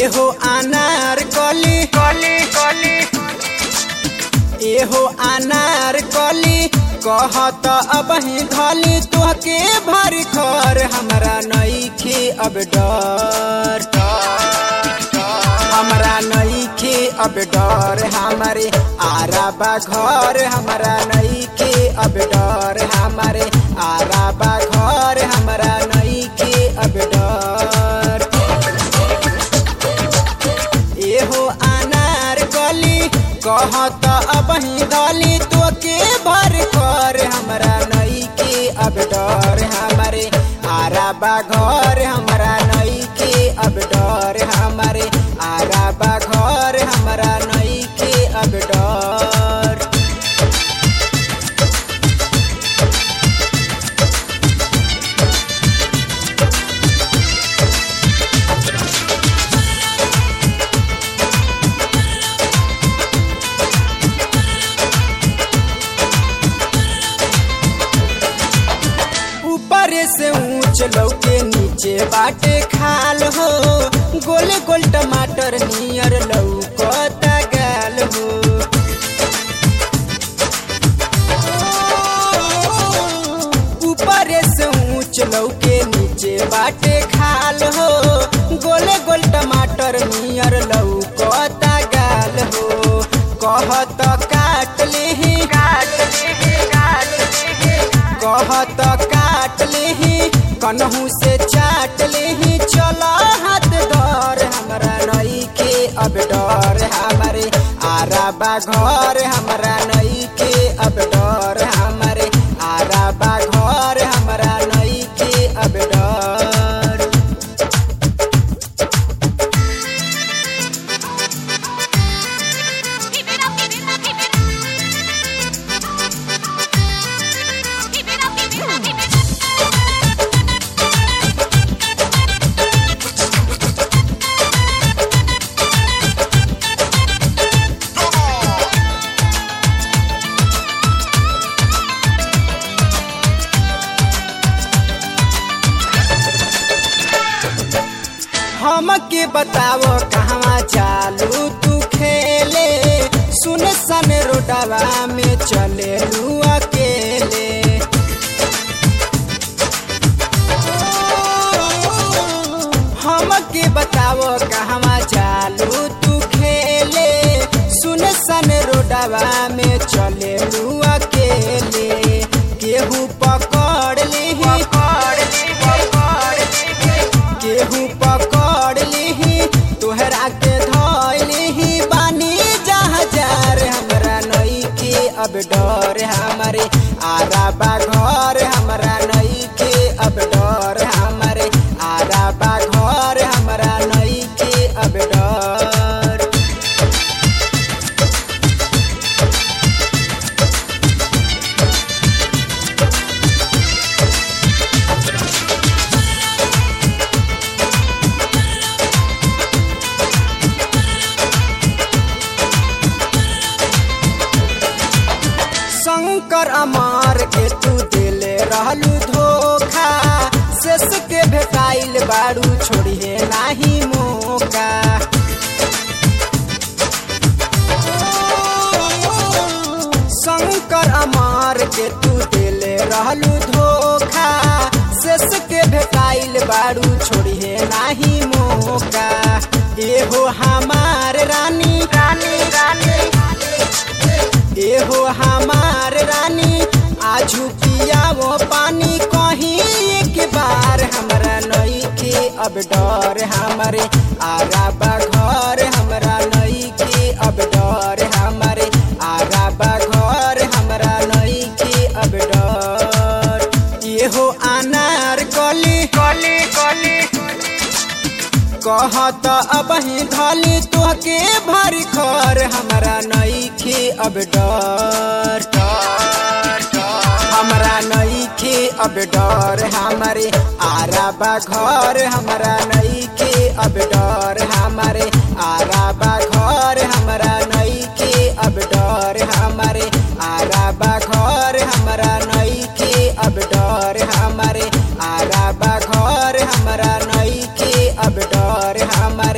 एहो अनार कली कली कली एहो अनार कली कहत अब ही धली तोहके भर खर हमरा नईखे अब डर हमरा नईखे अब डर हमारे आराबा घर हमरा नईखे अब डर हमारे आराबा घर हमरा नईखे अब डर एहो अनार गली कहत अब ही गली तो के भर कर हमरा नई के अब डर हमारे आराबा घर हमरा नई के अब डर हमारे आराबा घर हमरा नई के अब डर ऊपर से ऊंच लौके नीचे बाटे खाल हो गोल गोल टमाटर नियर लौकता गाल हो ऊपर से ऊंच लौके नीचे बाटे खाल हो गोल गोल टमाटर नियर लौकता गाल हो कहत काट लेही काट लेही काट लेही कहत काट लेही कन्हू से चाट लेही चल हाथ डर हमरा नई के अब डर हमारे आराबा घर हमरा नई के अब डर हमारे आराबा घर हमरा नई के अब डर Keep it up, keep it up, keep it up. Keep it up, keep it up, keep it up. हमके बताओ कहवा चालू तू खेले सुन सन रोडवा में चले लू अकेले हमके बताओ कहवा चालू तू खेले सुन सन रोडवा में चले लू अकेले केहू पकड़ लेही पकड़ केहू पकड़ लिही तोहरा के धोई लिही बानी जहाजार हमरा नई के अब डर हमारे आराबा घर हमरा नई के अब डर हमारे आराबा घर हमरा नई के अब डर शंकर अमार के तू दिले रहलू धोखा शेष के भेटाइल बारू छोड़िए नाही मौका शंकर अमार के तू दिले रहलू धोखा शेष के भेटाइल बारू छोड़िए नाही मौका एहो हमार रानी रानी रानी एहो हमार रानी आजू पिया वो पानी कहीं एक बार हमरा नई के अब डर हमारे आराबा घर हमरा नई के अब डर हमारे आराबा घर हमरा नई के अब डर एहो अनार कली कली कली कहत अब ही धली तोहके भर खर हमरा नईखे अब डर हमरा नईखे अब डर हमारे आराबा घर हमरा नईखे अब डर हमारे आराबा घर हमरा नईखे अब डर हमारे आराबा घर हमरा नईखे अब डर हमारे आराबा घर हमरा नईखे अब डर हमारे